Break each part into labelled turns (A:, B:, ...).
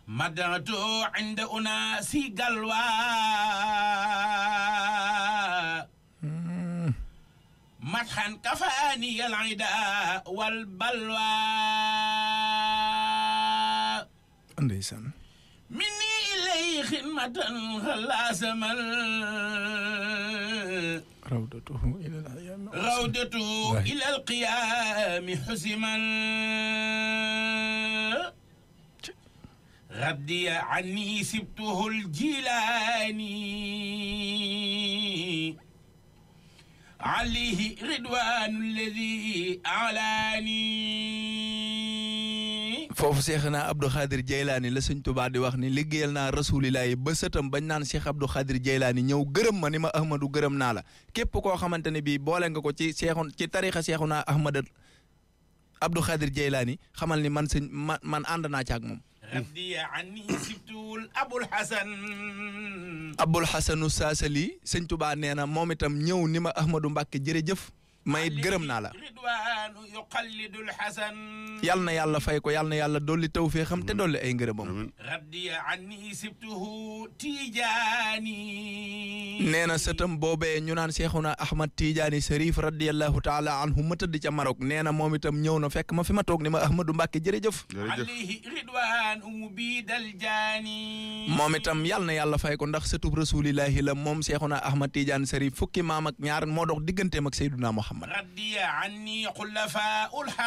A: مدعت عند أناس قلوى مدحا كفاني العداء والبلوى
B: ndeysaan
A: مني إليه خدمة خلاص من
B: rawdatuhu ila al-ayami
A: روضته
B: واحد.
A: إلى القيام حسما غدي عني سبته الجيلاني عليه رضوان الذي أعلاني
B: foofu seex naa Abdou Khadir Jeylaani la sëñ Tuubaa di wax ni liggéeyal naa rasulillahi ba sëtam bañ naan Cheikh Abdou Khadir Jeylaani ñëw gërëm ma ni ma Ahmadu gërëm naa la képp koo xamante ne bii boole nga ko ci seexun ci tarixa seexu naa Ahmad Abdou Khadir Jeylaani xamal ni man sëñ man man ànd naa ci ak moom
A: غدي عني سبته أبو الحسن
B: Abul Xasanu Saasali sëñ Tuubaa nee na moom itam ñëw ni ma Ahmadu Mbàkke jërëjëf ma it gërëm naa la
A: رضوان يقلد الحسن
B: yal na yàlla fay ko yal na yàlla dolli tawfeexam te dolli ay ngërëmam
A: غدي عني سبته تيجاني
B: nee na sëtam boobee ñu naan Seexuna Ahmad Tijaani Sarif radiyallahu taala anhu ma tëdd ca Maroc nee na moom itam ñëw na fekk ma fi ma toog ni ma Ahmadou Mbàkke jërëjëf
C: jërëjëf
A: عليه رضوان مبيد الجاني
B: moom itam yal na yàlla fay ko ndax sëtub rasulillahi la moom Seexuna Ahmad Tijaani Sarif fukki maam ak ñaar moo dox digganteem ak Seyduna Muhammad
A: غدي عني خلفاء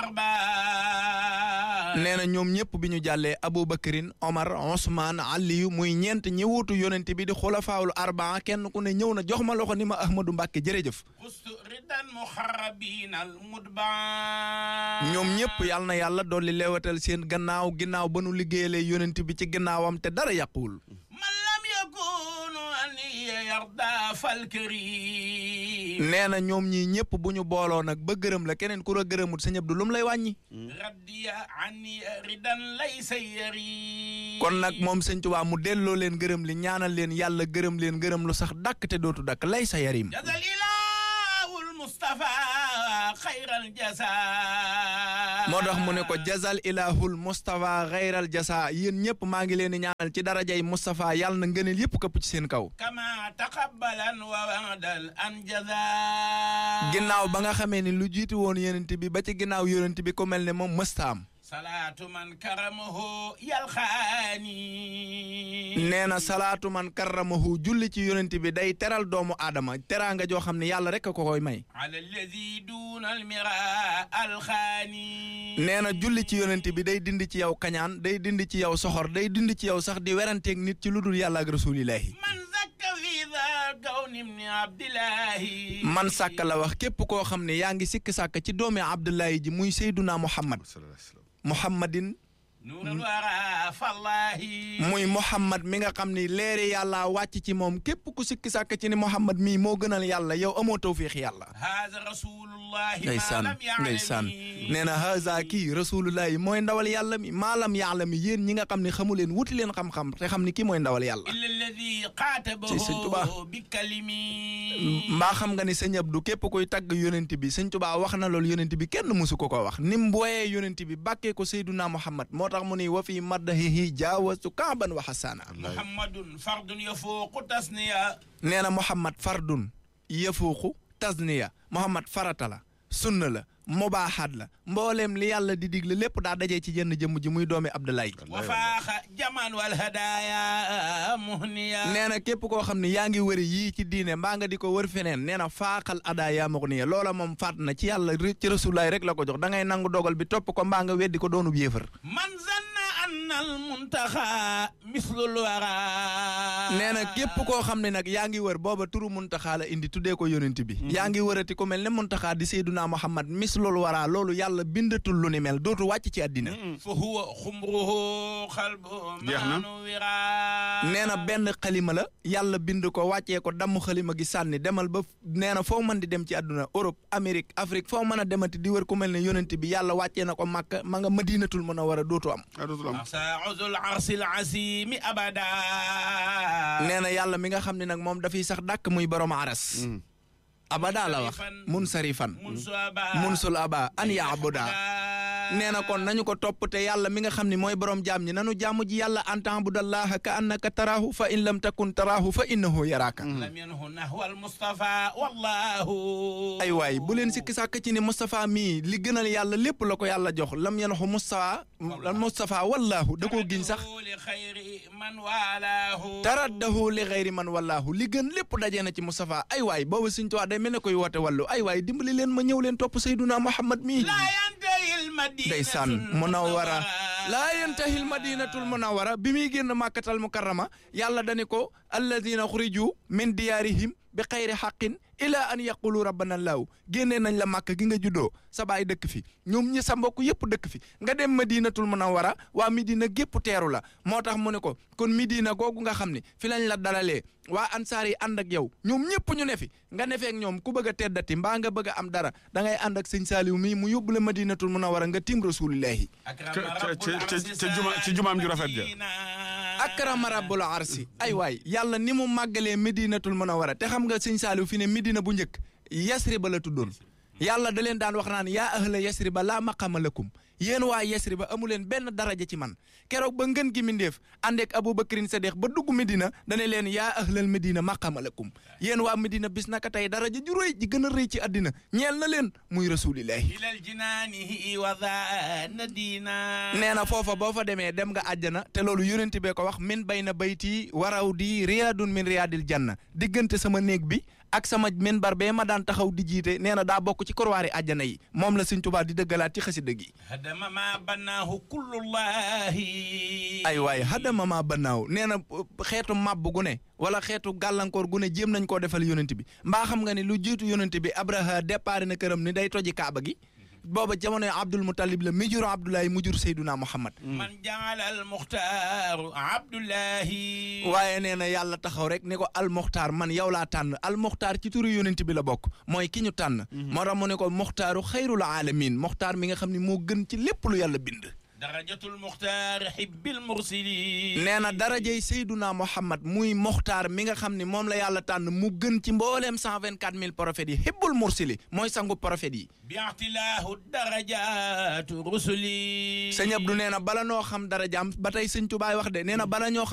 A: الحرباء
B: nee na ñoom ñëpp bi ñu jàllee Aboubacarin Omar Ousmane Aliyu muy ñeent ñi wuutu yonent bi di xulafaawul arbaa kenn ku ne ñëw na jox ma loxo ni ma Ahmadou Mbàkke jërëjëf
A: قست ردا مخربين المدبع
B: ñoom ñëpp yal na yàlla dolli leewatal seen gannaaw ginnaaw ba nu liggéeyalee yonent bi ci ginnaawam te dara yàquwul
A: من لم يكون أني يرضى فالكريم
B: nee na ñoom ñii ñëpp bu ñu booloo nag ba gërëm la keneen ku la gërëmut sëñ Abdu lu mu lay wàññi
A: غدي عني ردا ليس يريد
B: kon nag moom sëñ Tuubaa mu delloo leen gërëm li ñaanal leen yàlla gërëm leen gërëm lu sax dàkk te dootu dakk lay sa yarim
A: جزا الإله المصطفى خير الجزاء
B: moo tax mu ne ko jazal ilahul Moustapha xayral jasa yéen ñëpp maa ngi leen di ñaanal ci darajay Moustapha yàlla na ngëneel yëpp këpp ci seen kaw
A: كما تقبلا ووعد الأنجزا
B: ginnaaw ba nga xamee ni lu jiitu woon yonent bi ba ci ginnaaw yonent bi ko mel ne moom mësta am
A: صلاة من كرمه يلخاني
B: nee na salaatu man karramahu julli ci yonent bi day teral doomu aadama teraanga joo xam ne yàlla rek a ko koy may
A: على الذي دون المراء الخاني
B: nee na julli ci yonent bi day dindi ci yow kañaan day dindi ci yow soxor day dindi ci yow sax di weranteeg nit ci lu dul yàlla ak rasulillahi
A: من زك في ذا كون ابن عبد الله
B: man sàkk la wax képp koo xam ne yaa ngi sikk sàkk ci doomi abdullahi ji muy seyduna muhammad
C: sallallahu alayhi wa sallam
B: muhammadin
A: نور الورى فالله
B: muy muhammad mi nga xam ni leeri yàlla wàcc ci moom képp ku sikk sàkk ci ni muhammad mii moo gënal yàlla yow amoo tawfiix yàlla
A: هذا رسول الله ما
B: ndeysaan
A: لم
B: ndeysaan
A: يعلم
B: nee na haza kii rasulullahi mooy ndawal yàlla mi maalam yàlla mi yéen ñi nga xam ne xamu leen wuti leen xam-xam te xam ni kii mooy ndawal yàlla
A: إلا الذي قاتبه
B: ci Sëñ Tuubaa.
A: بكلمي
B: mbaa xam nga ni sëñ Abdu képp koy tagg yonent bi sëñ Tuubaa wax na loolu yonent bi kenn musu ko ko wax ni mu booyee yonent bi bàkkee ko Seyduna Muhammad moo tax mu ni wa fi maddahihi jaawastu kaaban wa xasaana
A: محمد فرد يفوق تسنية
B: nee na Muhammad fardun yafuuqu tasniya Muhammad farata la sunna la mubaaxaat la mbooleem li yàlla di digle lépp daa dajee ci jenn jëmm ji muy doomi Abdoulaye
A: وفاخ جمان والهدايا مهنيا
B: nee na képp koo xam ne yaa ngi wëri yii ci diine mbaa nga di ko wër feneen nee na faaxal adaa yaa ma ko nii loola moom faat na ci yàlla ri- ci rasulaay rek la ko jox da ngay nangu dogal bi topp ko mbaa nga weddi ko doonub yéefar
A: من ظن أن المنتخى مثل الورى
B: nee na képp koo xam ne nag yaa ngi wër booba turu muntaxaa la indi tuddee ko yonent bi yaa ngi wërati ku mel ne muntaxaa di seyduna muhammad mis loolu waraa loolu yàlla bindatul lu ni mel dootu wàcc ci àddina
A: فهو خمره قلب
C: جهنم.
A: منورا
B: nee na benn xalima la yàlla bind ko wàccee ko damm xalima gi sànni demal ba nee na foo mën di dem ci àdduna Europe Amérique Afrique foo mën a demati di wër ku mel ne yonent bi yàlla wàccee na ko màkk ma nga madinatul mën a war a dootu am
C: ah dootul am
A: مساعد العرس العسيم أبدا
B: nee na yàlla mi nga xam ne nag moom dafiy sax dàkk muy borom aras abada la wax mun sarifan
A: منذ أبا
B: munsul aba an yaabuda nee na kon nañu ko topp te yàlla mi nga xam ne mooy borom jaam ñi nanu jaamu ji yàlla an ta'budallaha ka annaka taraahu fa in lam takun taraahu fa innahu yaraaka
A: lam yanhu nahwa almustafa wallahu
B: ay waay bu leen sikki sàkk ci ni Moustapha mii li gënal yàlla lépp la ko yàlla jox lam yanxu Moustapha Moustapha wallaahu da koo giñ sax
A: li xayri man walaahu
B: taraddahu li xayri man wallaahu li gën lépp dajee na ci Moustapha ay waay boobu Sëñ Tuubaa day mel ne koy woote wàllu ay waay dimbali leen ma ñëw leen topp Seyduna Muhammad mii
A: laa yantahil madinatul
B: ndeysaan munawwara laa yantahil madinatul munawwara bi muy génn màkkatal mukarrama yàlla dani ko alladina xuriju min diyaarihim bi xayri xaqin ila an yaqulu rabbana laaw génnee nañ la màkk gi nga juddoo sa baay dëkk fi ñoom ñi sa mbokk yëpp dëkk fi nga dem madinatul munawwara waa midina gépp teeru la moo tax mu ne ko kon midina googu nga xam ne fi lañ la dalalee waa ansaar yi ànd ak yow ñoom ñëpp ñu ne fi nga ne feek ñoom ku bëgg a teddati mbaa nga bëgg a am dara da ngay ànd ak sëñ Saaliw mii mu yóbbu la madinatul munawwara nga tim rasulillahi
C: ca juma ci jumaam ju rafet ja
B: akrama rabbul arsi ay waay yàlla ni mu màggalee medinatul munawwara te xam nga sëñ Saaliw fi ne medina bu njëkk yasriba la tuddoon yàlla da leen daan wax naan yaa ahla yasriba laa maqama lakum yéen waa yasriba amu leen benn daraja ci man keroog ba ngën gi mindeef àndeek abubakrin sadiq ba dugg medina dane leen yaa ahlal medina maqama lakum yéen waa medina bis naka tey daraja ju rëy ji gën a rëy ci àddina ñeel na leen muy rasulillahi
A: ilal jinaanihi wa zaana diina
B: nee na foofa boo fa demee dem nga àjjana te loolu yonent bee ko wax min bay na bayti waraw di riyaadun min riyaadil janna diggante sama néeg bi ak sama minbar bee ma daan taxaw di jiite nee na daa bokk ci korwaari àjjana yi moom la Sëñ Tuubaa di dëggalaat ci xasida gi
A: hadama ma bannaahu kullullahi
B: ay waay hadama ma bannaaw nee na xeetu màbb gu ne wala xeetu gàllankoor gu ne jéem nañ koo defal yonent bi mbaa xam nga ni lu jiitu yonent bi Abraha départ na këram ni day toji kaaba gi booba jamonoy Abdul Muttalib la mi jur Abdoulaye mu jur Seyduna Muhammad
A: man jaala al muxtaaru abdullahi
B: waaye nee na yàlla taxaw rek ne ko al muxtaar man yow laa tànn al muxtaar ci turu yonent bi la bokk mooy ki ñu tànn moo tax mu ne ko muxtaaru xayrul alamin muxtaar mi nga xam ne moo gën ci lépp lu yàlla bind
A: darajatul muxtaar xibbil mursili
B: nee na darajey Seyduna Muhammad muy muxtaar mi nga xam ne moom la yàlla tànn mu gën ci mbooleem cent vingt quatre mille prophètes yi hibbul mursili mooy sangu prophètes yi
A: bi ixtilaahu darajatu rusuli
B: sëñ Abdou nee na bala noo xam darajaam ba tey sëñ Tubaay wax de nee na bala ñoo